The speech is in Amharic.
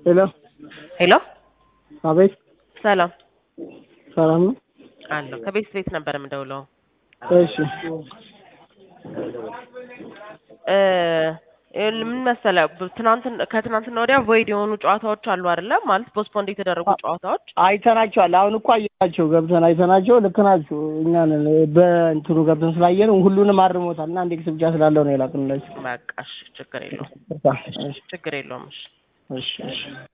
ሄሎ ሄሎ አቤት፣ ሰላም ሰላም ነው? አለሁ። ከቤት ቤት ነበር የምደውለው። እሺ እ ይኸውልህ ምን መሰለህ ትናንት ከትናንትና ወዲያ ቮይድ የሆኑ ጨዋታዎች አሉ አይደለ? ማለት ፖስትፖንድ የተደረጉ ጨዋታዎች አይተናቸዋል። አሁን እኮ አየናቸው፣ ገብተን አይተናቸው። ልክ ናቸው። እኛ ነን በእንትኑ ገብተን ስላየን ሁሉንም አርሞታል እና አንድ ክስ ብቻ ስላለው ነው የላክንላቸው። በቃ እሺ፣ ችግር የለውም እሺ ችግር የለውም። እሺ እሺ እሺ